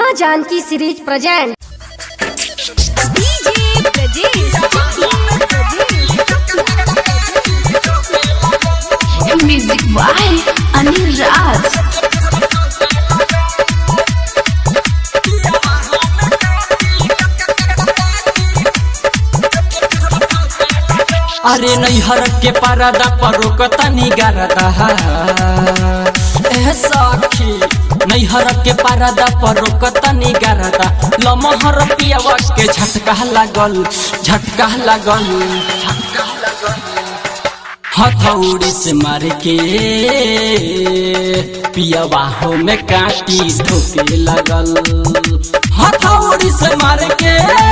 माँ Janaki series present music by Anil Raj अरे नैहर के परदा पर रोकता निगारदा ए सखी नैहर के परदा पर रोकता निगारदा लमहर पियावा के झटका लागल झटका लागल झटका लागल हथौड़ी से मार के पियावा हो में काटी ठोके लगल हथौड़ी से मार के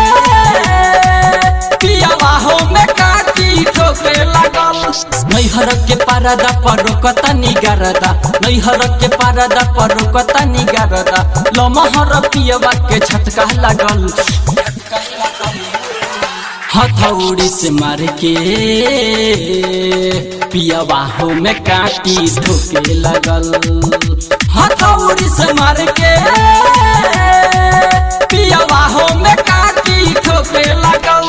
पियावा हो में काटी ठोके लगल नैहर के परदा पर रोकता निगारदा नैहर के परदा पर रोकता निगारदा लमहर पियावा के झटका लागल झटका लागल हथौड़ी से मार के पियावा हो में काटी ठोके लगल हथौड़ी से मार के पियावा हो में काटी ठोके लगल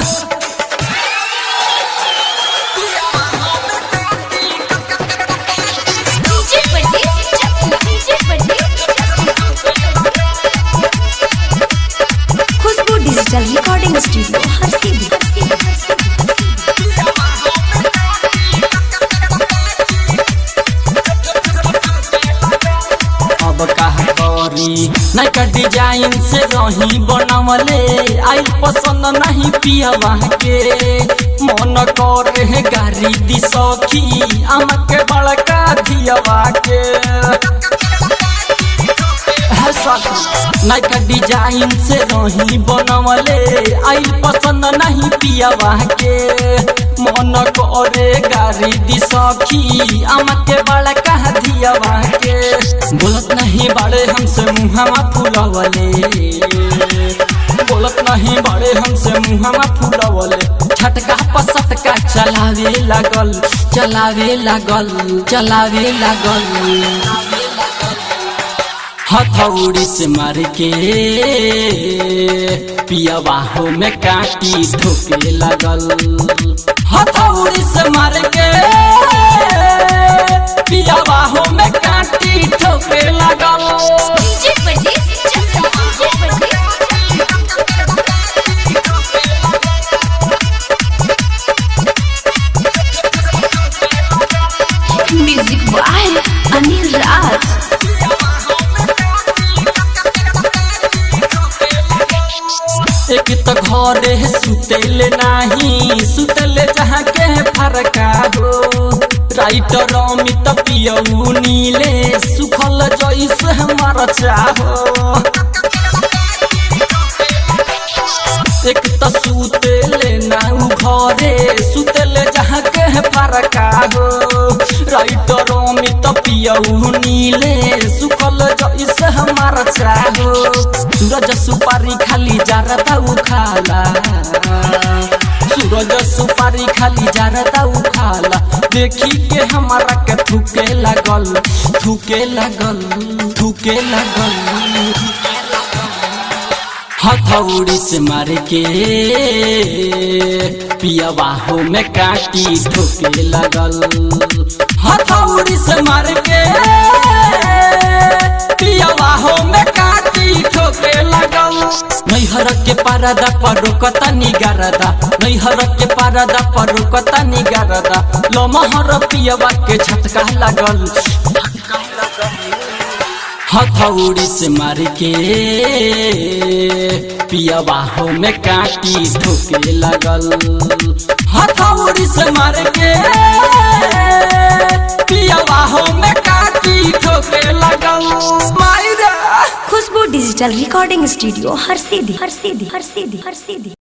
खुशबू डिजिटल रिकॉर्डिंग स्टूडियो हर सीधी अब कहा करी नैका डिजाइन से रही बनवले आई पसंद नहीं पियवा के मन करे है गाड़ी दी सखी आम के बड़का धियवा के है सखी नैका डिजाइन से रही बनवले आई पसंद नहीं पियवा के मन करे गाड़ी दी सखी आम के बड़का धियवा के बोलत नहीं बड़े हमसे मुहमा फुलवले बोलत नहीं बड़े हमसे मुहमा फुलवले छटका पसटका चलावे लागल चलावे लागल चलावे लागल हथौड़ी से मार के पियावा हो में काटी ठोके लगल हथौड़ी से मार के पियावा हो में काटी ठोके लगल म्यूजिक बाय अनिल राज एक तो घरे सुतेले नाही सुतेले जहाँ के फरका हो राइटर अमित पियऊ नीले सुखल जैस हमारा चाहो एक तो सुतेले नाऊ घरे सुतेले जहाँ के फरका हो राइटर अमित पियऊ नीले सुखल जैस हमारा चाहो सूरज सुपारी खाली जारदा उखाला सूरज सुपारी खाली जारदा उखाला देखी के हमारा के थूके लगल थूके लगल थूके लगल हथौड़ी से मार के पियावा हो में काटी ठोके लगल हथौड़ी से मार के पियावा हो में काटी ठोके लगल नैहर के परदा पर रोकता निगारदा नैहर के परदा पर रोकता निगारदा लमहर पियावा के झटका लगल हथौड़ी से मार के पियावा हो में काटी ठोके लगल हथौड़ी से मार के पियावा हो में काटी ठोके लगल Myra Khushboo digital recording studio हर सीधी हर सीधी हर सीधी हर सीधी